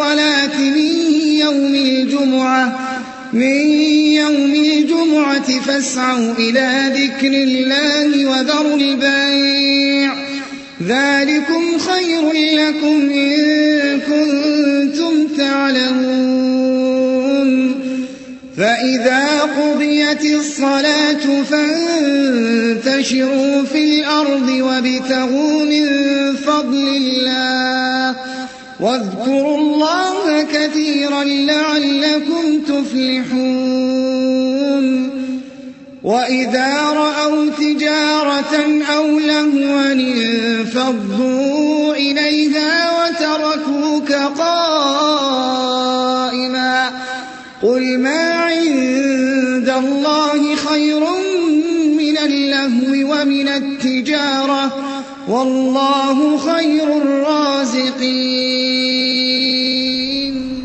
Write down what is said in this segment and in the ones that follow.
الصلاة من يوم الجمعة من يوم الجمعة فاسعوا إلى ذكر الله وذروا البيع ذلكم خير لكم إن كنتم تعلمون فإذا قضيت الصلاة فانتشروا في الأرض وابتغوا من فضل الله واذكروا الله كثيرا لعلكم تفلحون وإذا رأوا تجارة أو لهوا انفضوا إليها وتركوك قائما قل ما عند الله خير من اللهو ومن التجارة والله خير الرازقين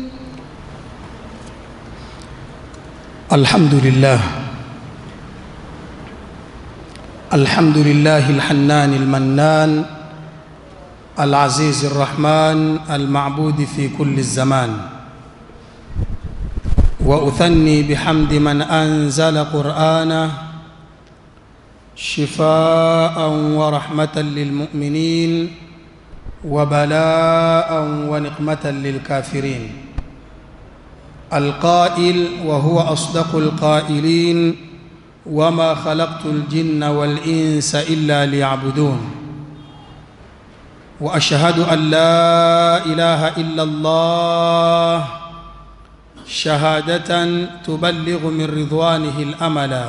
الحمد لله الحمد لله الحنان المنان العزيز الرحمن المعبود في كل الزمان واثني بحمد من انزل قرانه شفاء ورحمه للمؤمنين وبلاء ونقمه للكافرين القائل وهو اصدق القائلين وما خلقت الجن والانس الا ليعبدون واشهد ان لا اله الا الله شهاده تبلغ من رضوانه الاملا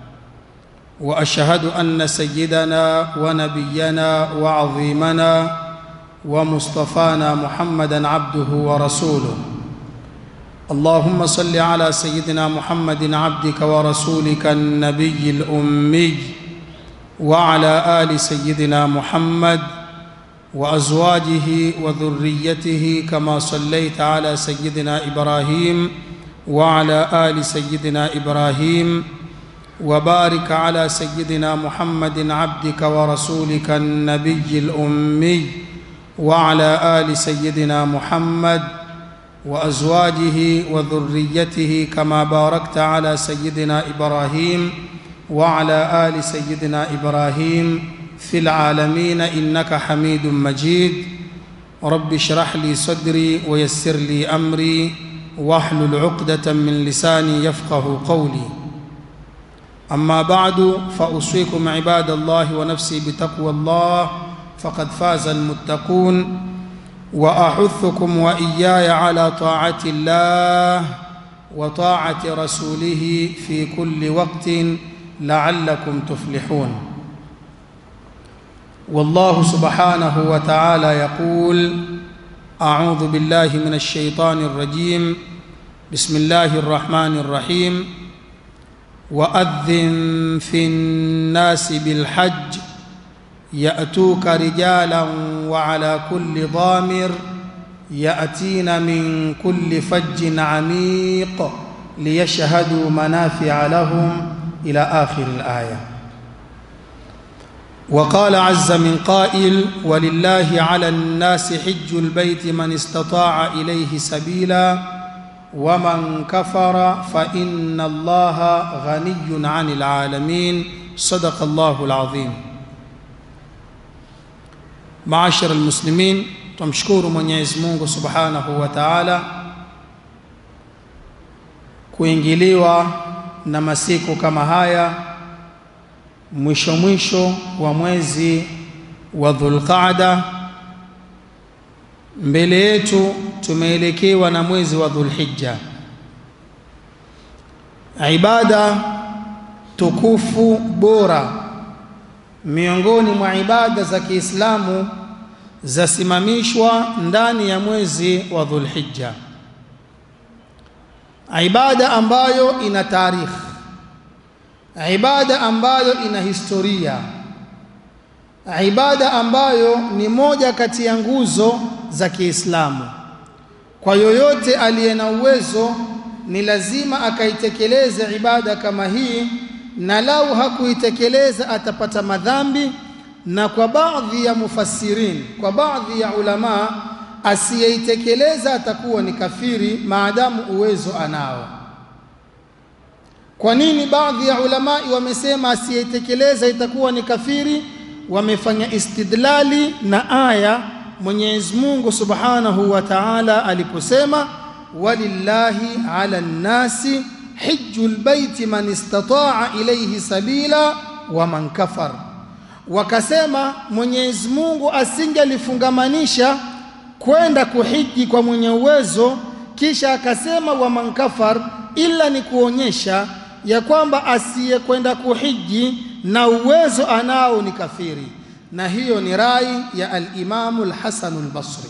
واشهد ان سيدنا ونبينا وعظيمنا ومصطفانا محمدا عبده ورسوله اللهم صل على سيدنا محمد عبدك ورسولك النبي الامي وعلى ال سيدنا محمد وازواجه وذريته كما صليت على سيدنا ابراهيم وعلى ال سيدنا ابراهيم وبارك على سيدنا محمد عبدك ورسولك النبي الامي وعلى ال سيدنا محمد وازواجه وذريته كما باركت على سيدنا ابراهيم وعلى ال سيدنا ابراهيم في العالمين انك حميد مجيد رب اشرح لي صدري ويسر لي امري واحلل عقده من لساني يفقه قولي اما بعد فاوصيكم عباد الله ونفسي بتقوى الله فقد فاز المتقون واحثكم واياي على طاعه الله وطاعه رسوله في كل وقت لعلكم تفلحون والله سبحانه وتعالى يقول اعوذ بالله من الشيطان الرجيم بسم الله الرحمن الرحيم واذن في الناس بالحج ياتوك رجالا وعلى كل ضامر ياتين من كل فج عميق ليشهدوا منافع لهم الى اخر الايه وقال عز من قائل ولله على الناس حج البيت من استطاع اليه سبيلا ومن كفر فان الله غني عن العالمين صدق الله العظيم maashara almuslimin tumshukuru mwenyezi mungu subhanahu wa taala kuingiliwa na masiku kama haya mwisho mwisho wa mwezi wa dhulqaada mbele yetu tumeelekewa na mwezi wa dhulhijja ibada tukufu bora miongoni mwa ibada za Kiislamu zasimamishwa ndani ya mwezi wa Dhulhijja, ibada ambayo ina tarikh, ibada ambayo ina historia, ibada ambayo ni moja kati ya nguzo za Kiislamu. Kwa yoyote aliye na uwezo ni lazima akaitekeleze ibada kama hii na lau hakuitekeleza atapata madhambi na kwa baadhi ya mufassirin kwa baadhi ya ulama asiyeitekeleza atakuwa ni kafiri maadamu uwezo anao. Kwa nini baadhi ya ulamai wamesema asiyeitekeleza itakuwa ni kafiri? Wamefanya istidlali na aya Mwenyezi Mungu Subhanahu wa Ta'ala aliposema walillahi ala nnasi hijjul baiti man istata'a ilayhi sabila wa man kafar. Wakasema Mwenyezi Mungu asingelifungamanisha kwenda kuhiji kwa mwenye uwezo, kisha akasema wa man kafar, ila ni kuonyesha ya kwamba asiyekwenda kuhiji na uwezo anao ni kafiri, na hiyo ni rai ya al-Imamu al-Hasan al-Basri.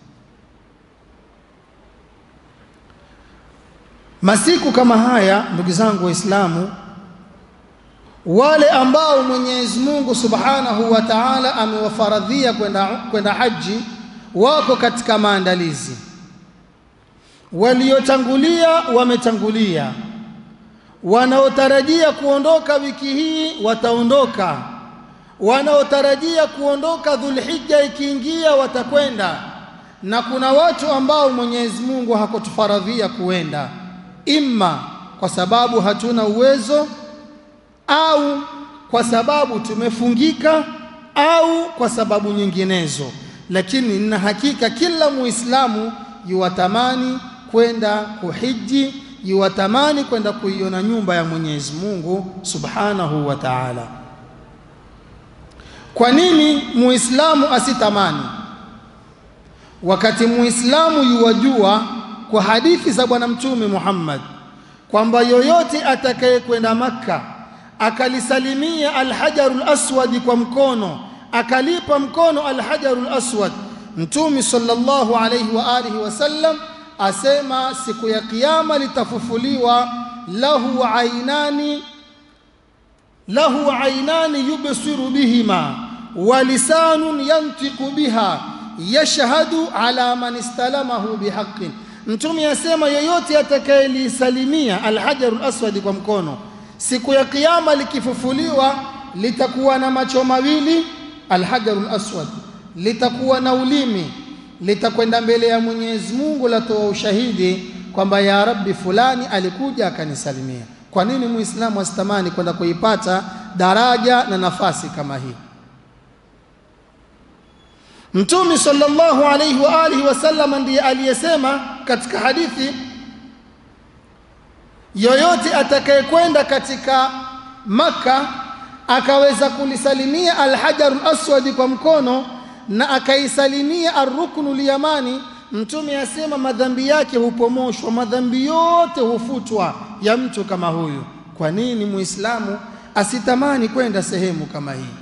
Masiku kama haya, ndugu zangu Waislamu, wale ambao Mwenyezi Mungu Subhanahu wa Ta'ala amewafaradhia kwenda kwenda haji wako katika maandalizi. Waliotangulia wametangulia, wanaotarajia kuondoka wiki hii wataondoka, wanaotarajia kuondoka Dhulhijja ikiingia watakwenda, na kuna watu ambao Mwenyezi Mungu hakutufaradhia kuenda, imma kwa sababu hatuna uwezo au kwa sababu tumefungika au kwa sababu nyinginezo, lakini nina hakika kila Muislamu yuwatamani kwenda kuhiji, yuwatamani kwenda kuiona nyumba ya Mwenyezi Mungu Subhanahu wa Ta'ala. Kwa nini Muislamu asitamani? Wakati Muislamu yuwajua kwa hadithi za Bwana Mtume Muhammad kwamba yoyote atakayekwenda Makka akalisalimia alhajarul aswadi kwa mkono akalipa mkono alhajarul aswad, Mtume sallallahu alayhi wa alihi wasallam asema siku ya Kiyama litafufuliwa lahu ainani lahu ainani yubsiru bihima wa lisanun yantiqu biha yashhadu ala man istalamahu bihaqqin. Mtume asema yoyote atakayelisalimia alhajarul aswadi kwa mkono siku ya kiyama likifufuliwa litakuwa na macho mawili alhajarul aswad, litakuwa na ulimi, litakwenda mbele ya Mwenyezi Mungu latoa ushahidi kwamba ya Rabbi, fulani alikuja akanisalimia. Kwa nini muislamu asitamani kwenda kuipata daraja na nafasi kama hii? Mtume sallallahu alayhi wa alihi wasallam ndiye aliyesema katika hadithi yoyote atakayekwenda katika Makka akaweza kulisalimia alhajarul aswadi kwa mkono na akaisalimia arruknul yamani, Mtume asema madhambi yake hupomoshwa, madhambi yote hufutwa ya mtu kama huyu. Kwa nini muislamu asitamani kwenda sehemu kama hii?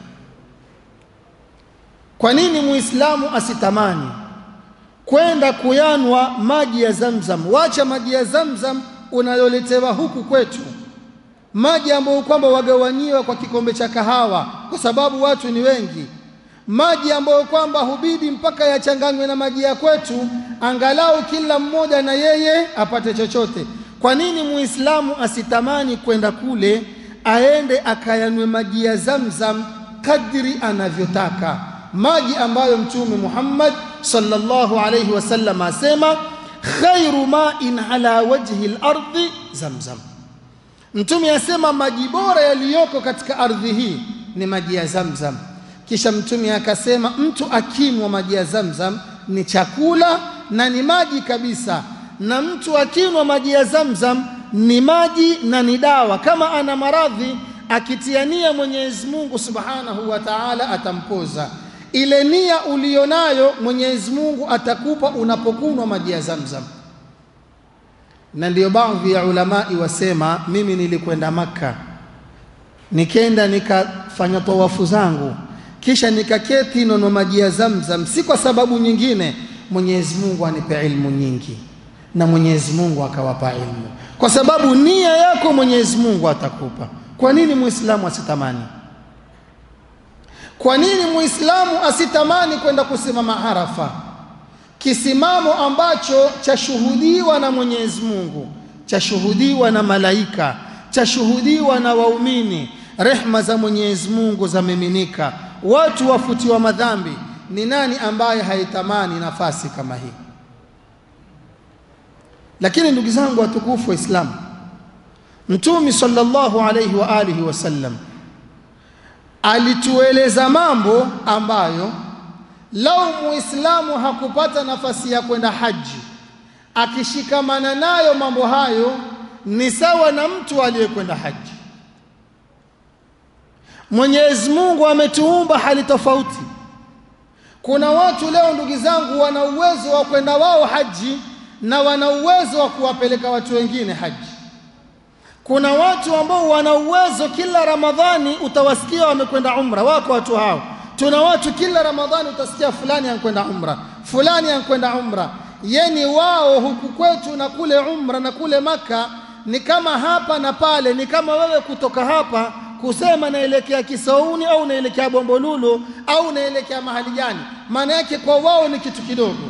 Kwa nini muislamu asitamani kwenda kuyanwa maji ya Zamzam? Wacha maji ya Zamzam unayoletewa huku kwetu, maji ambayo kwamba wagawanyiwa kwa kikombe cha kahawa, kwa sababu watu ni wengi, maji ambayo kwamba hubidi mpaka yachanganywe na maji ya kwetu, angalau kila mmoja na yeye apate chochote. Kwa nini muislamu asitamani kwenda kule, aende akayanwe maji ya Zamzam kadri anavyotaka, maji ambayo Mtume Muhammad sallallahu alayhi wasallam asema khairu ma'in ala wajhi al-ardi zamzam. Mtume asema maji bora yaliyoko katika ardhi hii ni maji ya Zamzam. Kisha Mtume akasema mtu akinywa maji ya Zamzam ni chakula na ni maji kabisa, na mtu akinywa maji ya Zamzam ni maji na ni dawa. Kama ana maradhi akitiania Mwenyezi Mungu Subhanahu wa Ta'ala atampoza ile nia ulionayo Mwenyezi Mungu atakupa unapokunwa maji ya Zamzam. Na ndiyo baadhi ya ulamai wasema, mimi nilikwenda Makka, nikenda nikafanya tawafu zangu, kisha nikaketi nono maji ya Zamzam, si kwa sababu nyingine, Mwenyezi Mungu anipe ilmu nyingi, na Mwenyezi Mungu akawapa ilmu, kwa sababu nia yako Mwenyezi Mungu atakupa. Kwa nini Muislamu asitamani? Kwa nini Muislamu asitamani kwenda kusimama Arafa, kisimamo ambacho chashuhudiwa na Mwenyezi Mungu, chashuhudiwa na malaika, chashuhudiwa na waumini, rehma za Mwenyezi Mungu zamiminika, watu wafutiwa madhambi. ni nani ambaye haitamani nafasi kama hii lakini ndugu zangu watukufu wa Islamu Mtume sallallahu alayhi wa alihi wasallam alitueleza mambo ambayo lau muislamu hakupata nafasi ya kwenda haji akishikamana nayo mambo hayo ni sawa na mtu aliyekwenda haji Mwenyezi Mungu ametuumba hali tofauti kuna watu leo ndugu zangu wana uwezo wa kwenda wao haji na wana uwezo wa kuwapeleka watu wengine haji kuna watu ambao wana uwezo kila Ramadhani utawasikia wamekwenda umra wako watu hao tuna watu kila Ramadhani utasikia fulani anakwenda umra fulani anakwenda umra yani wao huku kwetu na kule umra na kule maka ni kama hapa na pale ni kama wewe kutoka hapa kusema naelekea Kisauni au naelekea Bombolulu au naelekea mahali gani maana yake kwa wao ni kitu kidogo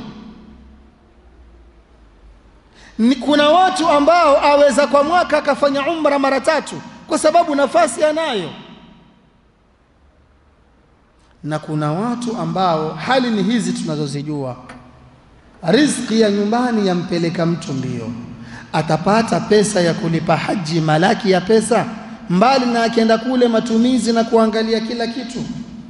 ni kuna watu ambao aweza kwa mwaka akafanya umra mara tatu kwa sababu nafasi anayo na kuna watu ambao hali ni hizi tunazozijua riziki ya nyumbani yampeleka mtu mbio atapata pesa ya kulipa haji malaki ya pesa mbali na akienda kule matumizi na kuangalia kila kitu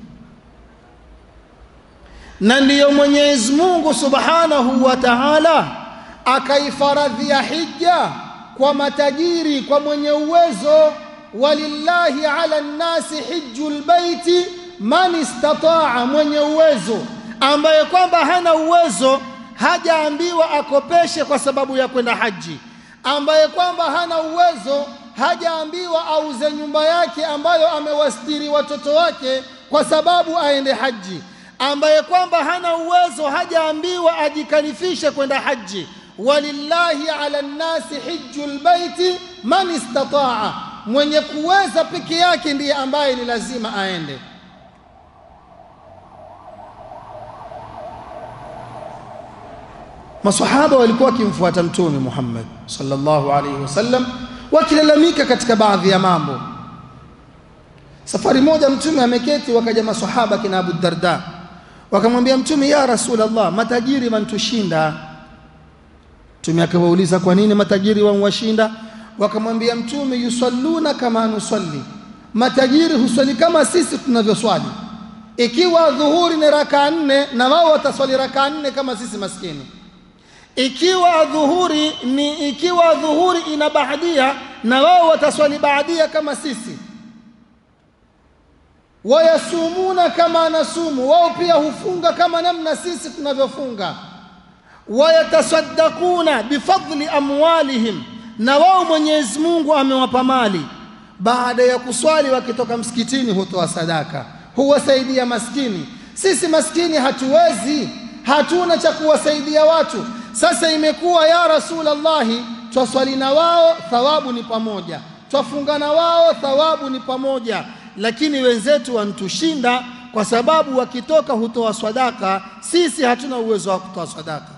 na ndiyo Mwenyezi Mungu Subhanahu wa Ta'ala akaifaradhia hija kwa matajiri kwa mwenye uwezo walillahi ala nnasi hijjul baiti man istataa mwenye uwezo ambaye kwamba hana uwezo hajaambiwa akopeshe kwa sababu ya kwenda haji ambaye kwamba hana uwezo hajaambiwa auze nyumba yake ambayo amewastiri watoto wake kwa sababu aende haji ambaye kwamba hana uwezo hajaambiwa ajikalifishe kwenda haji walillahi ala nnasi hijjul baiti man istataa mwenye kuweza peke yake ndiye ambaye ni lazima aende masahaba walikuwa wakimfuata mtume Muhammad sallallahu alaihi wasallam wakilalamika katika baadhi ya mambo safari moja mtume ameketi wakaja masahaba kina Abu Darda wakamwambia mtume ya rasulullah matajiri wantushinda mtume akawauliza kwa nini matajiri wanwashinda wakamwambia mtume yusalluna kama nusalli matajiri huswali kama sisi tunavyoswali ikiwa dhuhuri ni raka nne na wao wataswali raka nne kama sisi maskini ikiwa dhuhuri ni ikiwa dhuhuri ina baadia na wao wataswali baadia kama sisi wayasumuna kama nasumu wao pia hufunga kama namna sisi tunavyofunga wayatasaddaquna bifadli amwalihim na wao Mwenyezi Mungu amewapa mali baada ya kuswali wakitoka msikitini hutoa sadaka huwasaidia maskini sisi maskini hatuwezi hatuna cha kuwasaidia watu sasa imekuwa ya rasulallahi twaswali na wao thawabu ni pamoja twafunga na wao thawabu ni pamoja lakini wenzetu wantushinda kwa sababu wakitoka hutoa sadaka sisi hatuna uwezo wa kutoa sadaka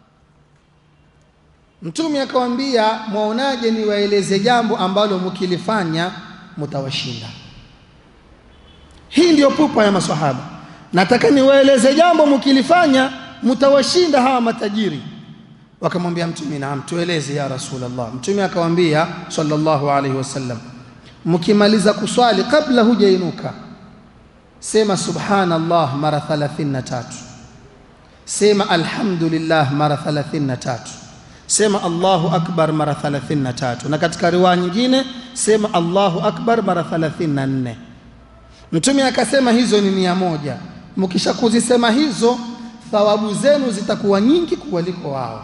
mtume akawambia mwaonaje niwaeleze jambo ambalo mkilifanya mtawashinda hii ndiyo pupa ya maswahaba nataka niwaeleze jambo mkilifanya mtawashinda hawa matajiri wakamwambia mtume naam tueleze ya rasulullah mtume akawambia sallallahu alaihi wasallam mkimaliza kuswali kabla hujainuka sema subhanallah mara 33 sema alhamdulillah mara 33 sema allahu akbar mara 33 na katika riwaya nyingine sema allahu akbar mara 34 mtume akasema hizo ni mia moja mkisha kuzisema hizo thawabu zenu zitakuwa nyingi kuwaliko wao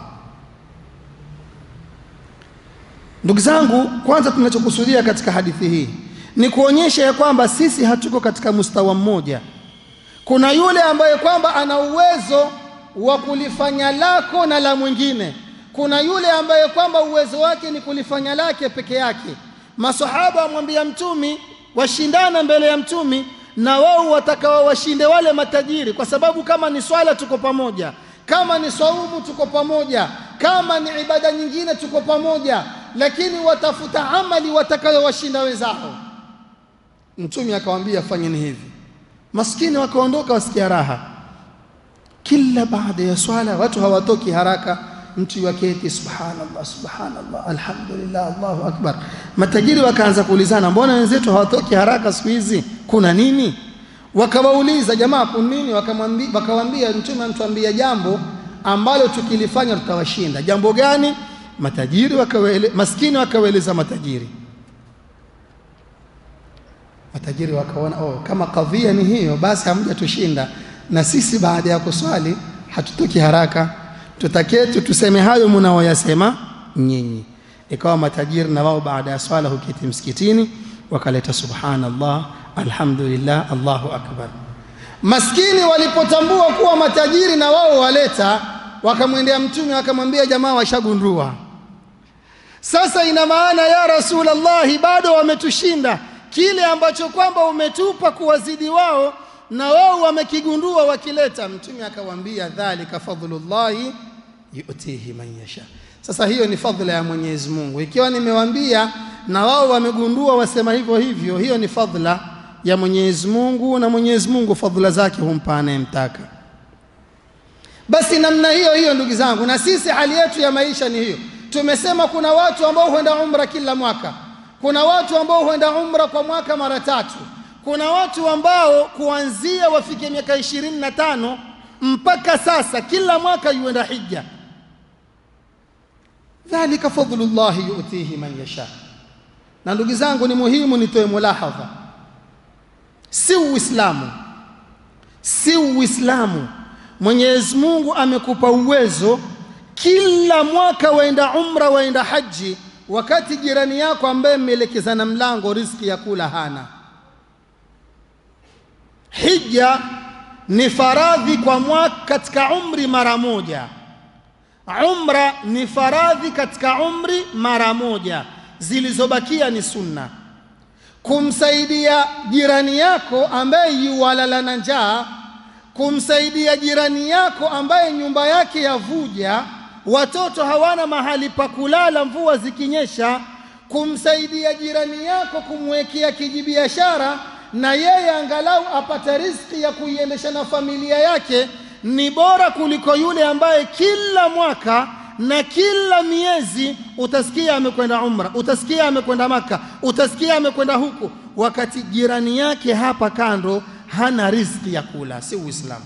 ndugu zangu kwanza tunachokusudia katika hadithi hii ni kuonyesha ya kwamba sisi hatuko katika mustawa mmoja kuna yule ambaye kwamba ana uwezo wa kulifanya lako na la mwingine kuna yule ambaye kwamba uwezo wake ni kulifanya lake peke yake masahaba wamwambia mtumi washindana mbele ya mtumi na wao watakao washinde wale matajiri kwa sababu kama ni swala tuko pamoja kama ni saumu tuko pamoja kama ni ibada nyingine tuko pamoja lakini watafuta amali watakayowashinda wenzao mtume akawambia fanyeni hivi maskini wakaondoka wasikia raha kila baada ya swala watu hawatoki haraka mtu waketi subhanallah subhanallah alhamdulillah allahu akbar matajiri wakaanza kuulizana mbona wenzetu hawatoki haraka siku hizi kuna nini wakawauliza jamaa kuna nini wakamwambia wakawaambia mtume anatuambia jambo ambalo tukilifanya tutawashinda jambo gani matajiri wakawele, maskini wakawaeleza matajiri matajiri wakaona oh, kama kadhia ni hiyo basi hamjatushinda na sisi baada ya kuswali hatutoki haraka tutaketu tuseme hayo mnaoyasema nyinyi ikawa matajiri na wao baada ya swala huketi msikitini wakaleta subhanallah alhamdulillah allahu akbar maskini walipotambua kuwa matajiri na wao waleta wakamwendea mtume wakamwambia jamaa washagundua sasa ina maana ya rasulallahi bado wametushinda kile ambacho kwamba umetupa kuwazidi wao na wao wamekigundua wakileta mtume akawaambia dhalika fadlullahi yutihi man yasha sasa hiyo ni fadhila ya mwenyezi mungu ikiwa nimewaambia na wao wamegundua wasema hivyo hivyo hiyo ni fadhila ya mwenyezi mungu na mwenyezi mungu fadhila zake humpa anayemtaka basi namna hiyo hiyo ndugu zangu na sisi hali yetu ya maisha ni hiyo tumesema kuna watu ambao huenda umra kila mwaka kuna watu ambao huenda umra kwa mwaka mara tatu kuna watu ambao kuanzia wafike miaka ishirini na tano mpaka sasa kila mwaka yuenda hija dhalika fadlullahi yutihi man yasha na ndugu zangu ni muhimu nitoe mulahadha si uislamu si uislamu mwenyezi mungu amekupa uwezo kila mwaka waenda umra waenda haji wakati jirani yako ambaye mmeelekezana mlango riziki ya kula hana hija ni faradhi kwa mwaka katika umri mara moja umra ni faradhi katika umri mara moja zilizobakia ni sunna kumsaidia jirani yako ambaye yuwalala na njaa kumsaidia jirani yako ambaye nyumba yake yavuja watoto hawana mahali pa kulala mvua zikinyesha kumsaidia jirani yako kumwekea kijibiashara na yeye angalau apate riziki ya kuiendesha na familia yake ni bora kuliko yule ambaye kila mwaka na kila miezi utasikia amekwenda umra utasikia amekwenda maka utasikia amekwenda huku wakati jirani yake hapa kando hana riziki ya kula si uislamu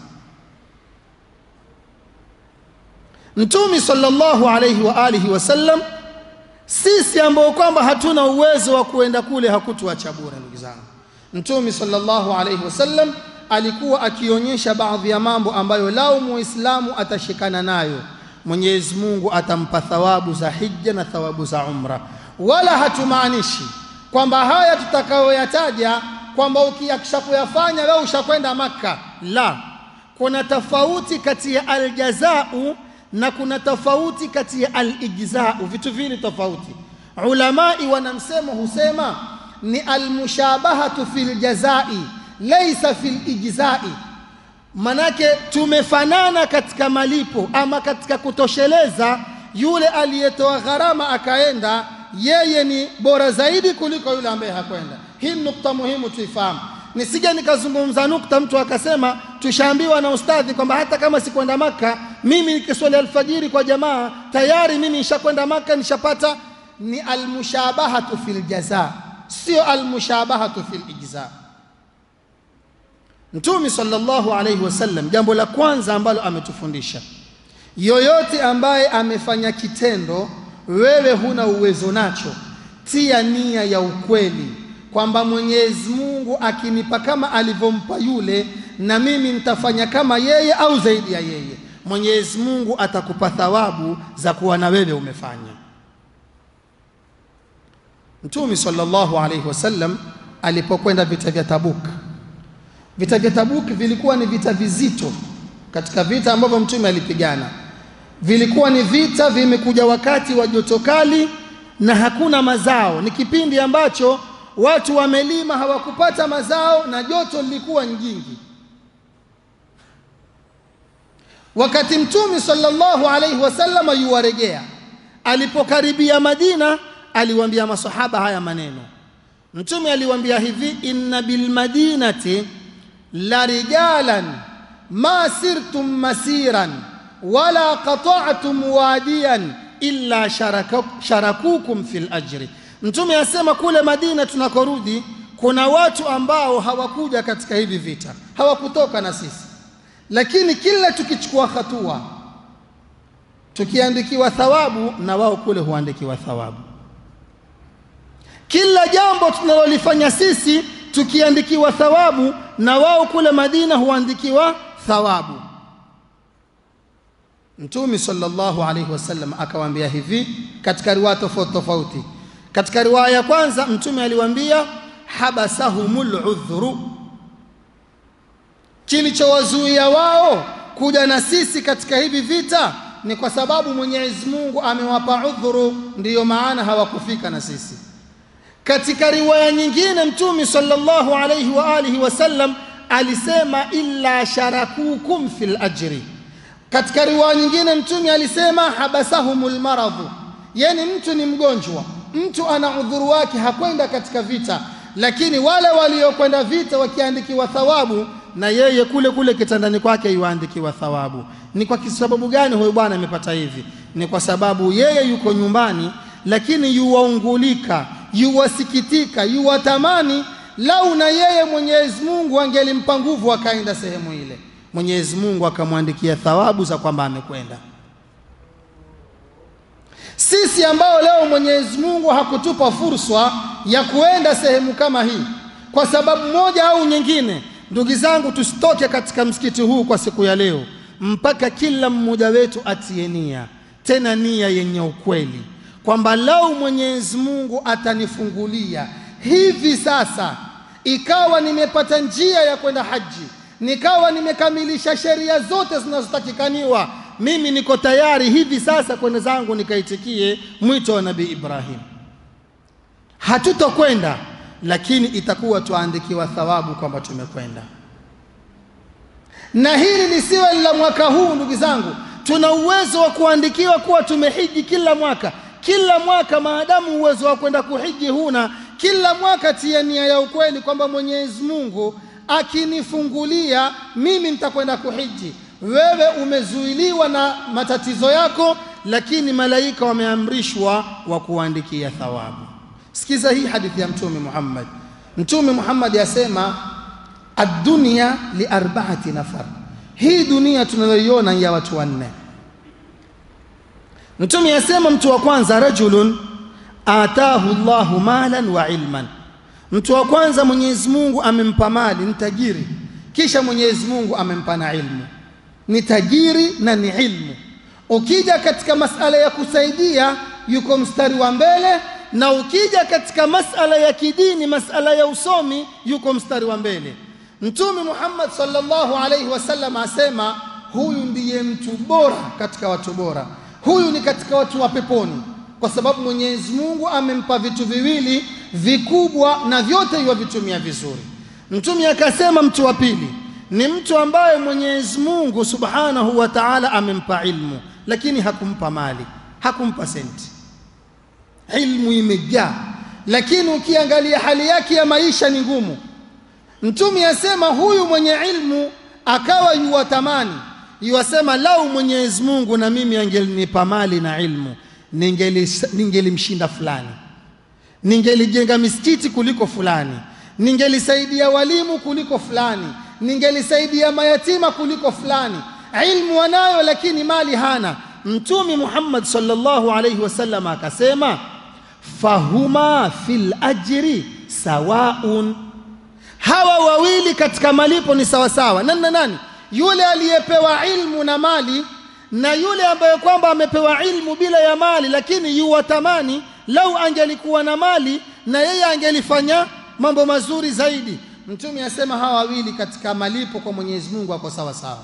mtumi sallallahu alayhi wa alihi wasallam sisi ambao kwamba hatuna uwezo wa kuenda kule hakutuacha bure ndugu zangu mtumi sallallahu alayhi wasallam alikuwa akionyesha baadhi ya mambo ambayo lao muislamu atashikana nayo mwenyezi mungu atampa thawabu za hija na thawabu za umra wala hatumaanishi kwamba haya tutakayoyataja kwamba ukiakisha kuyafanya wewe ushakwenda makka la kuna tofauti kati ya aljazau na kuna tofauti kati ya alijzau vitu vili tofauti ulamai wana msemo husema ni almushabahatu fil jazai laysa fil ijzai manake tumefanana katika malipo ama katika kutosheleza yule aliyetoa gharama akaenda yeye ni bora zaidi kuliko yule ambaye hakwenda hii nukta muhimu tuifahamu nisije nikazungumza nukta mtu akasema tushaambiwa na ustadhi kwamba hata kama sikwenda maka mimi nikiswali alfajiri kwa jamaa tayari mimi nishakwenda maka nishapata ni almushabahatu fil jaza sio almushabahatu fil ijza mtume sallallahu alayhi wasallam jambo la kwanza ambalo ametufundisha yoyote ambaye amefanya kitendo wewe huna uwezo nacho tia nia ya ukweli kwamba Mwenyezi Mungu akinipa kama alivyompa yule na mimi nitafanya kama yeye au zaidi ya yeye Mwenyezi Mungu atakupa thawabu za kuwa na wewe umefanya Mtume sallallahu alayhi wasallam alipokwenda vita vya Tabuk vita vya Tabuk vilikuwa ni vita vizito katika vita ambavyo mtume alipigana vilikuwa ni vita vimekuja wakati wa joto kali na hakuna mazao ni kipindi ambacho watu wamelima hawakupata mazao na joto lilikuwa nyingi wakati mtume sallallahu alaihi wasallam yuwaregea alipokaribia Madina aliwaambia masahaba haya maneno mtume aliwaambia hivi inna bil madinati la rijalan ma sirtum masiran wala qata'tum wadiyan illa sharaka- sharakukum fil ajri. Mtume asema kule Madina tunakorudi, kuna watu ambao hawakuja katika hivi vita, hawakutoka na sisi, lakini kila tukichukua hatua tukiandikiwa thawabu, na wao kule huandikiwa thawabu. Kila jambo tunalolifanya sisi tukiandikiwa thawabu, na wao kule Madina huandikiwa thawabu. Mtume sallallahu alaihi wasallam akawaambia hivi katika riwaya tofauti tofauti. Katika riwaya ya kwanza Mtume aliwaambia habasahumul udhru, kilichowazuia wao kuja na sisi katika hivi vita ni kwa sababu Mwenyezi Mungu amewapa udhuru, ndiyo maana hawakufika na sisi. Katika riwaya nyingine Mtume sallallahu alaihi wa alihi wasallam alisema illa sharakukum fil ajri. Katika riwaya nyingine Mtume alisema habasahumul maradhu, yani mtu ni mgonjwa, mtu ana udhuru wake, hakwenda katika vita, lakini wale waliokwenda vita wakiandikiwa thawabu, na yeye kule kule kitandani kwake yuandikiwa thawabu. Ni kwa sababu gani huyu bwana amepata hivi? Ni kwa sababu yeye yuko nyumbani, lakini yuwaungulika, yuwasikitika, yuwatamani lau na yeye Mwenyezi Mungu angelimpa nguvu akaenda sehemu ile, Mwenyezi Mungu akamwandikia thawabu za kwamba amekwenda. Sisi ambao leo Mwenyezi Mungu hakutupa fursa ya kuenda sehemu kama hii kwa sababu moja au nyingine, ndugu zangu, tusitoke katika msikiti huu kwa siku ya leo mpaka kila mmoja wetu atie nia, tena nia yenye ukweli, kwamba lau Mwenyezi Mungu atanifungulia hivi sasa, ikawa nimepata njia ya kwenda haji, nikawa nimekamilisha sheria zote zinazotakikaniwa, mimi niko tayari hivi sasa kwenda zangu nikaitikie mwito wa Nabii Ibrahim. Hatutokwenda, lakini itakuwa tuandikiwa thawabu kwamba tumekwenda na hili lisiwe la mwaka huu. Ndugu zangu, tuna uwezo wa kuandikiwa kuwa tumehiji kila mwaka, kila mwaka. Maadamu uwezo wa kwenda kuhiji huna, kila mwaka tia nia ya ukweli kwamba Mwenyezi Mungu akinifungulia mimi nitakwenda kuhiji. Wewe umezuiliwa na matatizo yako, lakini malaika wameamrishwa wa kuandikia thawabu. Sikiza hii hadithi ya Mtume Muhammad. Mtume Muhammad yasema Addunia li arbaati nafar, hii dunia tunayoiona ya watu wanne. Mtume asema mtu wa kwanza, rajulun atahu Allahu malan wa ilman, mtu wa kwanza Mwenyezi Mungu amempa mali, ni tajiri, kisha Mwenyezi Mungu amempa na ilmu, ni tajiri na ni ilmu. Ukija katika masala ya kusaidia, yuko mstari wa mbele, na ukija katika masala ya kidini, masala ya usomi, yuko mstari wa mbele. Mtume Muhammad sallallahu alaihi wasallam asema huyu ndiye mtu bora katika watu bora, huyu ni katika watu wa peponi, kwa sababu Mwenyezi Mungu amempa vitu viwili vikubwa na vyote yuwavitumia vizuri. Mtume akasema mtu wa pili ni mtu ambaye Mwenyezi Mungu subhanahu wa ta'ala amempa ilmu, lakini hakumpa mali, hakumpa senti. Ilmu imejaa, lakini ukiangalia hali yake ya maisha ni ngumu. Mtume asema huyu mwenye ilmu akawa yuwatamani yuwasema, lau Mwenyezi Mungu na mimi angelinipa mali na ilmu, ningelimshinda fulani, ningelijenga misikiti kuliko fulani, ningelisaidia walimu kuliko fulani, ningelisaidia mayatima kuliko fulani. Ilmu anayo lakini mali hana. Mtume Muhammad sallallahu alaihi wasallam akasema, fahuma fil ajri sawaun hawa wawili katika malipo ni sawasawa. Nani na nani? Yule aliyepewa ilmu na mali na yule ambaye kwamba amepewa ilmu bila ya mali, lakini yuwatamani lau angelikuwa na mali na yeye angelifanya mambo mazuri zaidi. Mtume asema hawa wawili katika malipo kwa Mwenyezi Mungu ako sawa sawa.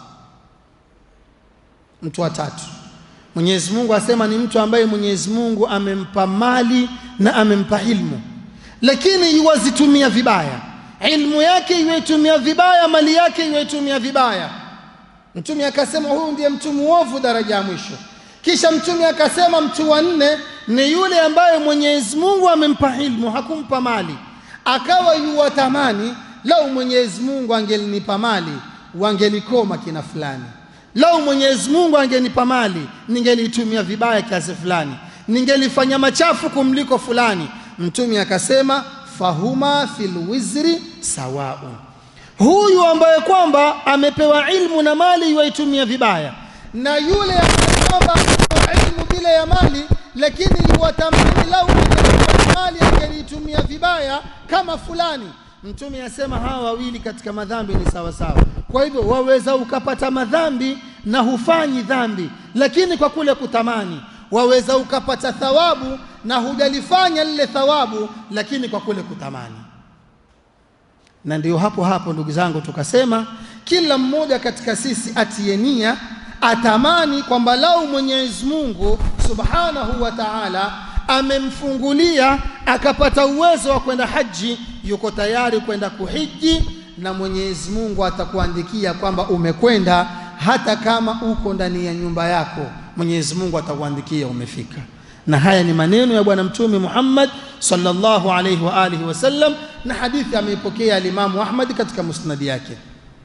Mtu wa tatu Mwenyezi Mungu asema ni mtu ambaye Mwenyezi Mungu amempa mali na amempa ilmu, lakini yuwazitumia vibaya ilmu yake iwaitumia vibaya, mali yake iwaitumia vibaya. Mtume akasema huyu ndiye mtu muovu daraja ya mwisho. Kisha Mtume akasema mtu wa nne ni yule ambaye Mwenyezi Mungu amempa ilmu, hakumpa mali, akawa yuwatamani lau Mwenyezi Mungu angelinipa mali, wangelikoma kina fulani lau mwenyezi mungu angenipa mali ningeliitumia vibaya kiasi fulani ningelifanya machafu kumliko fulani mtume akasema fahuma fil wizri sawaun huyu ambaye kwamba amepewa ilmu na mali yuaitumia vibaya na yule ambaye kwamba amepewa ilmu bila ya mali lakini yuwatamani lau angelipewa mali angeliitumia vibaya kama fulani mtume asema hawa wawili katika madhambi ni sawa sawa kwa hivyo waweza ukapata madhambi na hufanyi dhambi lakini kwa kule kutamani waweza ukapata thawabu na hujalifanya lile thawabu lakini kwa kule kutamani na ndio hapo hapo ndugu zangu tukasema kila mmoja katika sisi atie nia atamani kwamba lau Mwenyezi Mungu Subhanahu wa Ta'ala amemfungulia akapata uwezo wa kwenda haji yuko tayari kwenda kuhiji na Mwenyezi Mungu atakuandikia kwamba umekwenda hata kama uko ndani ya nyumba yako Mwenyezi Mungu atakuandikia umefika na haya ni maneno ya bwana mtume Muhammad sallallahu alayhi wa alihi wasallam na hadithi ameipokea alimamu Ahmad katika musnadi yake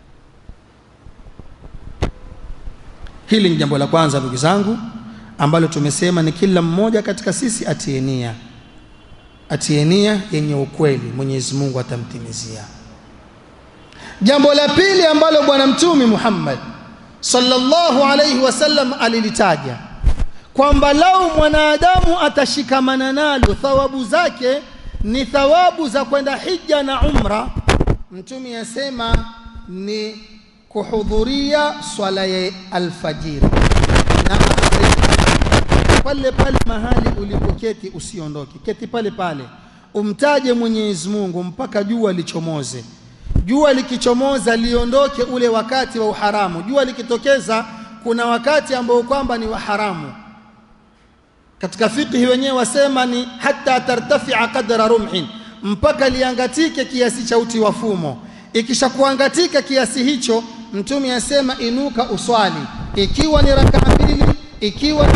hili ni jambo la kwanza ndugu zangu ambalo tumesema ni kila mmoja katika sisi atie nia atie nia yenye ukweli Mwenyezi Mungu atamtimizia jambo la pili ambalo bwana mtume Muhammad sallallahu alayhi wasallam alilitaja kwamba lau mwanadamu atashikamana nalo thawabu zake ni thawabu za kwenda hija na umra mtume asema ni kuhudhuria swala ya alfajiri na pale pale mahali ulipoketi usiondoke keti pale pale umtaje Mwenyezi Mungu mpaka jua lichomoze jua likichomoza liondoke ule wakati wa uharamu jua likitokeza kuna wakati ambao kwamba ni wa haramu katika fiqhi wenyewe wasema ni hata tartafia qadra rumhin mpaka liangatike kiasi cha uti wa fumo ikishakuangatika kiasi hicho mtume asema inuka uswali ikiwa ni rakaa mbili ikiwa ni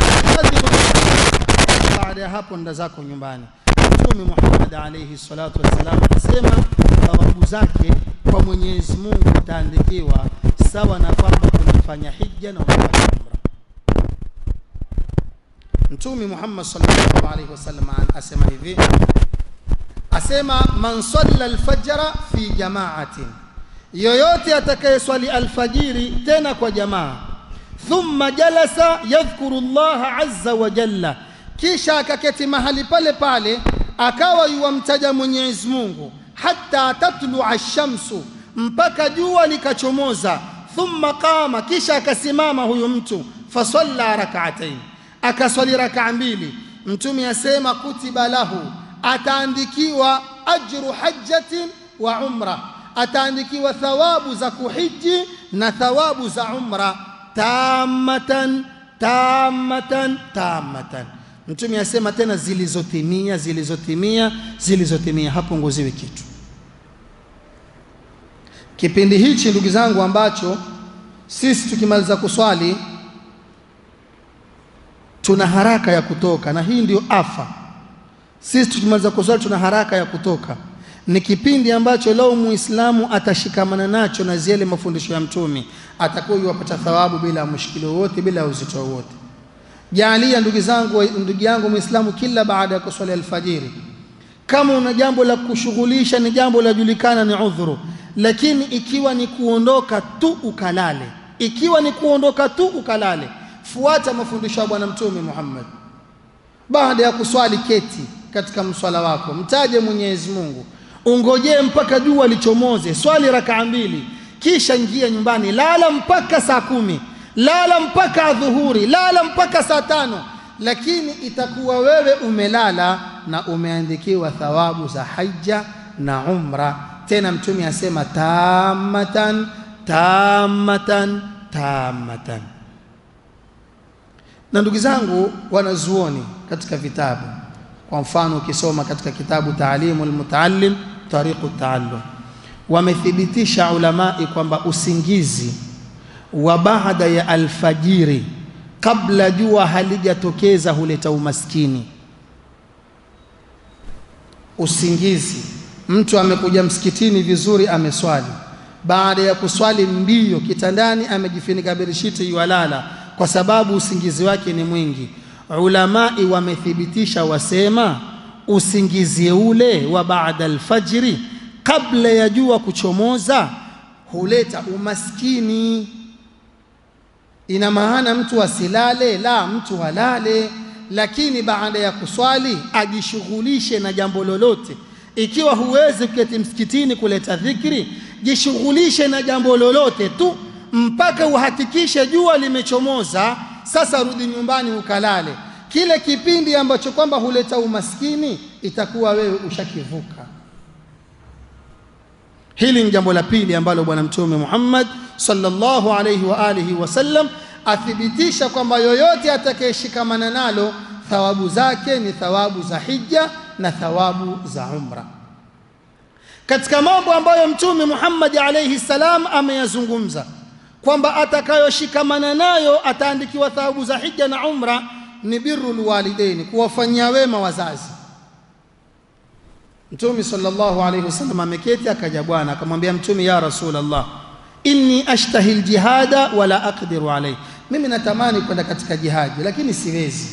baada ya hapo nda zako nyumbani mtume Muhammad alayhi salatu wassalam anasema thawabu zake kwa Mwenyezi Mungu utaandikiwa sawa na kwamba unafanya hija na unafanya umra Mtume Muhammad sallallahu alaihi wasallam asema hivi asema man salla alfajra fi jama'atin yoyote atakayeswali alfajiri tena kwa jamaa thumma jalasa yadhkuru Allah azza wa jalla kisha akaketi mahali pale pale akawa yuwamtaja Mwenyezi Mungu hatta tatlu ash-shamsu mpaka jua likachomoza thumma qama kisha akasimama huyu mtu fasalla rak'atayn akaswali rak'a mbili mtume asema kutiba lahu ataandikiwa ajru hajjatin wa umra ataandikiwa thawabu za kuhiji na thawabu za umra tamatan tamatan tamatan mtume asema tena zilizotimia zilizotimia zilizotimia hapunguziwi kitu kipindi hichi ndugu zangu ambacho sisi tukimaliza kuswali tuna haraka ya kutoka na hii ndio afa sisi tukimaliza kuswali tuna haraka ya kutoka ni kipindi ambacho leo muislamu atashikamana nacho na zile mafundisho ya mtume atakuwa yuwapata thawabu bila mushkilo wote bila uzito wote jaalia ndugu zangu ndugu yangu muislamu kila baada ya kuswali alfajiri kama una jambo la kushughulisha ni jambo la julikana ni udhuru lakini ikiwa ni kuondoka tu ukalale ikiwa ni kuondoka tu ukalale fuata mafundisho ya bwana mtume Muhammad baada ya kuswali keti katika mswala wako mtaje Mwenyezi Mungu ungojee mpaka jua lichomoze swali rakaa mbili kisha ingia nyumbani lala mpaka saa kumi lala mpaka dhuhuri lala mpaka saa tano lakini itakuwa wewe umelala na umeandikiwa thawabu za haja na umra tena mtume asema tamatan tamatan tamatan na ndugu zangu wanazuoni katika vitabu kwa mfano ukisoma katika kitabu taalimu almutaallim tariqu taallum wamethibitisha ulamai kwamba usingizi wa baada ya alfajiri kabla jua halijatokeza huleta umaskini usingizi mtu amekuja msikitini vizuri ameswali baada ya kuswali mbio kitandani amejifunika berishiti yualala kwa sababu usingizi wake ni mwingi ulamai wamethibitisha wasema usingizi ule wa baada alfajiri kabla ya jua kuchomoza huleta umaskini ina maana mtu asilale la mtu halale lakini baada ya kuswali ajishughulishe na jambo lolote ikiwa huwezi kuketi msikitini kuleta dhikri jishughulishe na jambo lolote tu mpaka uhakikishe jua limechomoza sasa rudi nyumbani ukalale kile kipindi ambacho kwamba huleta umaskini itakuwa wewe ushakivuka hili ni jambo la pili ambalo bwana mtume Muhammad sallallahu alayhi wa alihi wasallam athibitisha kwamba yoyote atakayeshikamana nalo thawabu zake ni thawabu za hija na thawabu za umra katika mambo ambayo mtume Muhammad alayhi salam ameyazungumza kwamba atakayoshikamana nayo ataandikiwa thawabu za hija na umra ni birrul walidaini kuwafanyia wema wazazi Mtume sallallahu alayhi wasallam ameketi akaja bwana akamwambia mtume ya rasulullah inni ashtahi aljihada wala aqdiru alayhi mimi natamani kwenda katika jihadi lakini siwezi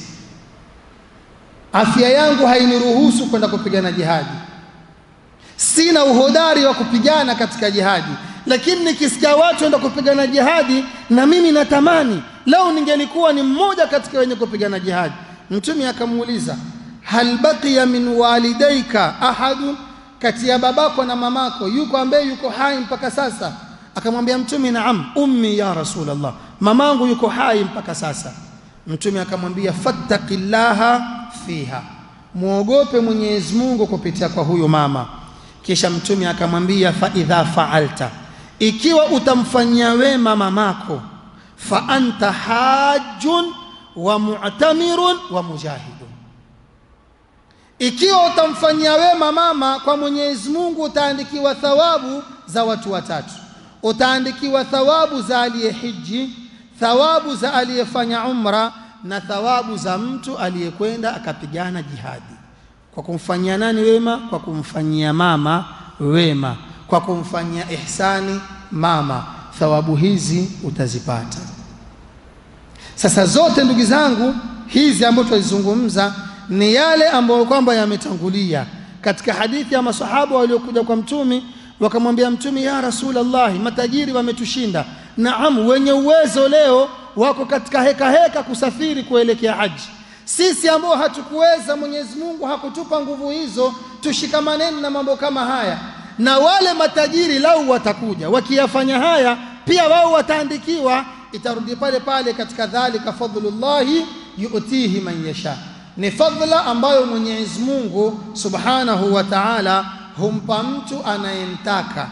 afya yangu hainiruhusu kwenda kupigana jihadi sina uhodari wa kupigana katika jihadi lakini nikisikia watu enda kupigana jihadi na mimi natamani lau ningelikuwa ni mmoja katika wenye kupigana jihadi mtume akamuuliza hal baqiya min walidaika ahadun kati ya babako na mamako yuko ambaye yuko hai mpaka sasa akamwambia mtume naam ummi ya rasulullah mamangu yuko hai mpaka sasa mtume akamwambia fattaqillaha fiha muogope Mwenyezi Mungu kupitia kwa huyo mama kisha mtume akamwambia fa idha fa'alta ikiwa utamfanyia wema mamako fa anta hajjun wa mu'tamirun wa mujahidun ikiwa utamfanyia wema mama kwa Mwenyezi Mungu utaandikiwa thawabu za watu watatu utaandikiwa thawabu za aliyehiji thawabu za aliyefanya umra na thawabu za mtu aliyekwenda akapigana jihadi kwa kumfanyia nani wema kwa kumfanyia mama wema kwa kumfanyia ihsani mama thawabu hizi utazipata sasa zote ndugu zangu hizi ambazo tulizungumza ni yale ambayo kwamba yametangulia katika hadithi ya masahaba waliokuja kwa mtumi wakamwambia mtumi ya rasulullah matajiri wametushinda naam wenye uwezo leo wako katika heka heka kusafiri kuelekea haji sisi ambao hatukuweza Mwenyezi Mungu hakutupa nguvu hizo tushikamaneni na mambo kama haya na wale matajiri lau watakuja wakiyafanya haya pia wao wataandikiwa itarudi pale pale katika dhalika fadlullahi yu'tihi man yasha ni fadhila ambayo Mwenyezi Mungu Subhanahu wa Ta'ala humpa mtu anayemtaka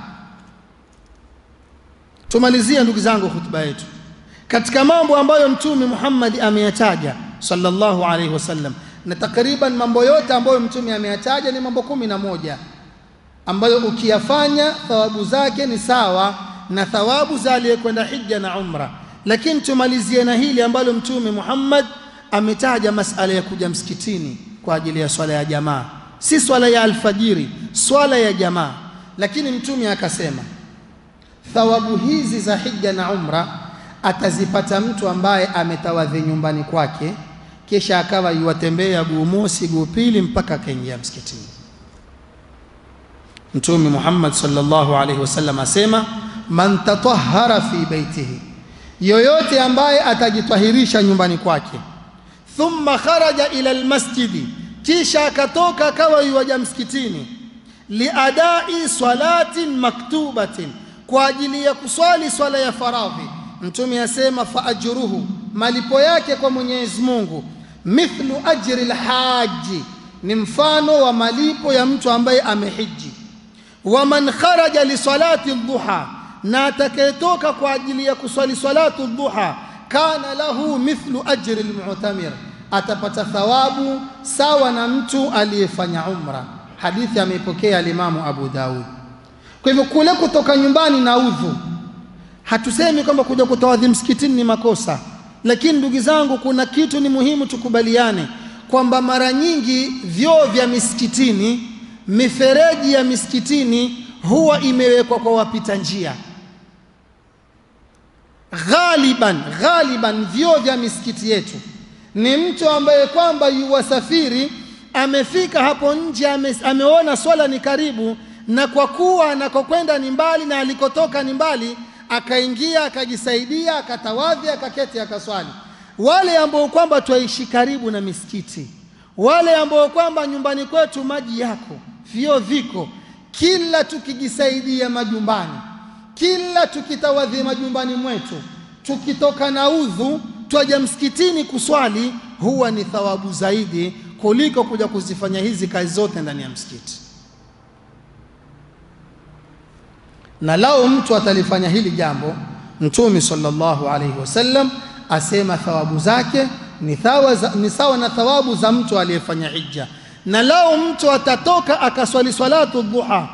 tumalizie ndugu zangu hutuba yetu katika mambo ambayo mtume Muhammad ameyataja sallallahu alaihi wasallam na takriban mambo yote ambayo mtume ameyataja ni mambo kumi na moja ambayo ukiyafanya thawabu zake ni sawa na thawabu za aliyekwenda hija na umra lakini tumalizie na hili ambalo mtume Muhammad ametaja masala ya kuja msikitini kwa ajili ya swala ya jamaa si swala ya alfajiri swala ya jamaa lakini mtume akasema thawabu hizi za hija na umra atazipata mtu ambaye ametawadhi nyumbani kwake kisha akawa yuwatembea guu mosi guu pili mpaka akaingia msikitini mtume Muhammad sallallahu alaihi wasallam asema man tatahhara fi baitihi yoyote ambaye atajitwahirisha nyumbani kwake thumma kharaja ila almasjidi kisha akatoka akawa yuwaja msikitini liadai salatin maktubatin kwa ajili ya kuswali swala ya faradhi mtume asema fa ajruhu malipo yake kwa Mwenyezi Mungu mithlu ajri alhaji ni mfano wa malipo ya mtu ambaye amehiji wa man kharaja li salati dhuha na atakayetoka kwa ajili ya kuswali salatu dhuha kana lahu mithlu ajri almu'tamir atapata thawabu sawa na mtu aliyefanya umra hadithi ameipokea alimamu Abu Daud kwa hivyo kule kutoka nyumbani na udhu hatusemi kwamba kuja kutawadhi msikitini ni makosa lakini ndugu zangu kuna kitu ni muhimu tukubaliane kwamba mara nyingi vyoo vya misikitini mifereji ya misikitini huwa imewekwa kwa wapita njia ghaliban ghaliban vyoo vya misikiti yetu ni mtu ambaye kwamba yuwasafiri amefika hapo nje ame, ameona swala ni karibu na kwa kuwa anakokwenda ni mbali na alikotoka ni mbali akaingia akajisaidia akatawadhi akaketi akaswali wale ambao kwamba twaishi karibu na misikiti wale ambao kwamba nyumbani kwetu maji yako vyoo viko kila tukijisaidia majumbani kila tukitawadhi majumbani mwetu tukitoka na udhu twaja msikitini kuswali huwa ni thawabu zaidi kuliko kuja kuzifanya hizi kazi zote ndani ya msikiti na lao mtu atalifanya hili jambo mtume sallallahu alaihi wasallam asema thawabu zake ni, thawa za, ni sawa na thawabu za mtu aliyefanya hija na lao mtu atatoka akaswali salatu dhuha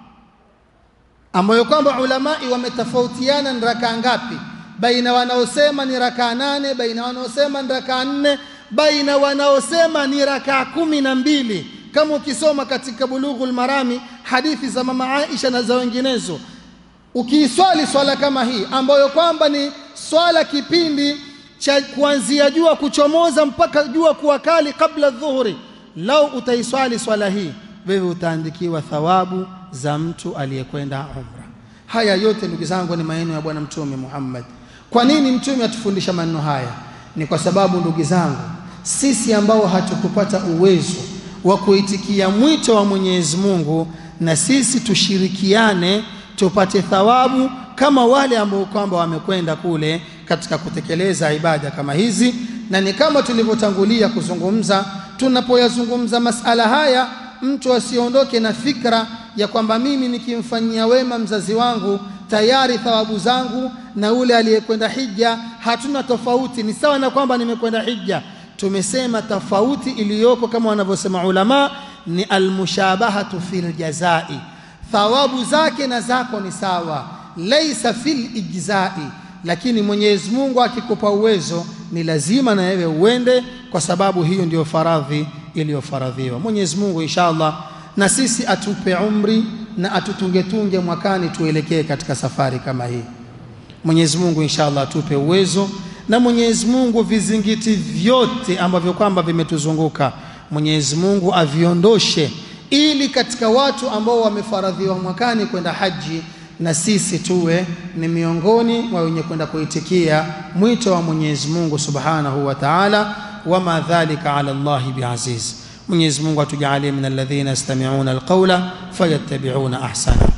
ambayo kwamba ulamai wametofautiana ni rakaa ngapi baina wanaosema ni rakaa nane baina wanaosema ni rakaa nne baina wanaosema ni rakaa kumi na mbili kama ukisoma katika bulughul marami hadithi za mama Aisha na za wenginezo ukiiswali swala kama hii ambayo kwamba ni swala kipindi cha kuanzia jua kuchomoza mpaka jua kuwa kali kabla dhuhuri lau utaiswali swala hii wewe utaandikiwa thawabu za mtu aliyekwenda umra haya yote ndugu zangu ni maneno ya bwana mtume Muhammad kwa nini mtume atufundisha maneno haya ni kwa sababu ndugu zangu sisi ambao hatukupata uwezo wa kuitikia mwito wa Mwenyezi Mungu na sisi tushirikiane tupate thawabu kama wale ambao kwamba wamekwenda kule katika kutekeleza ibada kama hizi na ni kama tulivyotangulia kuzungumza tunapoyazungumza masala haya mtu asiondoke na fikra ya kwamba mimi nikimfanyia wema mzazi wangu tayari thawabu zangu na ule aliyekwenda hija hatuna tofauti ni sawa na kwamba nimekwenda hija tumesema tofauti iliyoko kama wanavyosema ulama ni almushabahatu fil jazai thawabu zake na zako ni sawa laisa fil ijzai lakini Mwenyezi Mungu akikupa uwezo ni lazima na wewe uende kwa sababu hiyo ndiyo faradhi iliyofaradhiwa Mwenyezi Mungu inshallah na sisi atupe umri na atutungetunge mwakani tuelekee katika safari kama hii Mwenyezi Mungu inshallah atupe uwezo na Mwenyezi Mungu vizingiti vyote ambavyo kwamba vimetuzunguka Mwenyezi Mungu aviondoshe ili katika watu ambao wamefaradhiwa mwakani kwenda haji na sisi tuwe ni miongoni mwa wenye kwenda kuitikia mwito wa Mwenyezi Mungu Subhanahu wa Ta'ala wama dhalika ala Allahi biaziz Mwenyezi Mungu atujalie min alladhina yastami'una alqawla fayattabi'una ahsana